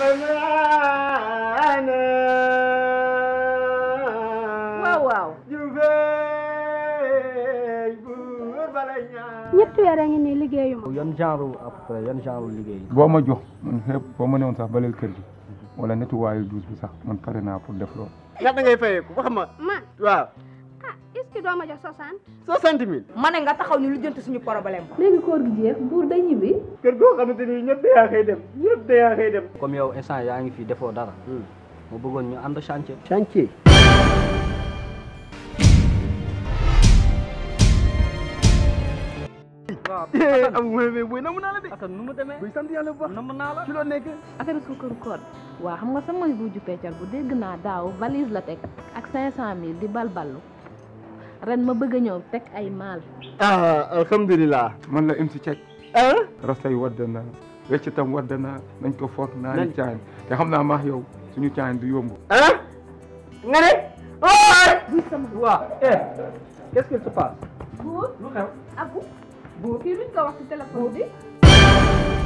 waaw waaw ñetti weer a ngi nii liggéeyuma yan genre après yan genre liggéey boo ma jox man xeeb boo ma newoon sax baleel kër gi wala nettoyer douche bi sax man pare naa pour def loolu. ñaata ngay fayeeku wax ma man waaw ah est-ce que doo ma jox soixante soixante mille ma ne nga taxaw ñu lu jënt suñu problème léegi koor gi jeex buur day ñibbi kër goo xamante ni ñëpp dayaa xëy dem ñëpp dayaa xëy dem comme yow instant yaa ngi fi defoo dara mu bëggoon ñu ànd chantier chantier waaw am mooy mais booy namu naa la de Assane nu mu demee buy sant yàlla bu baax namm naa la ci loo nekk affaire suukaru koor waaw xam nga sama buuju peccal bu dégg naa daaw valise la teg ak cinq cent mille di balballu ren ma bëgg a ñëw teg ay maal ah alhamdulilah man la MC Cek ah rasta yi wadd na wecc tam wadd na nañ ko foot naa Nañ- ni caayin te xam naa maax yow suñu caayin du yomb ah nga ne ooy waaw eh qu'est-ce qu'il se passe buur lu xew abu buur kii luñ ko wax ci téléphone bi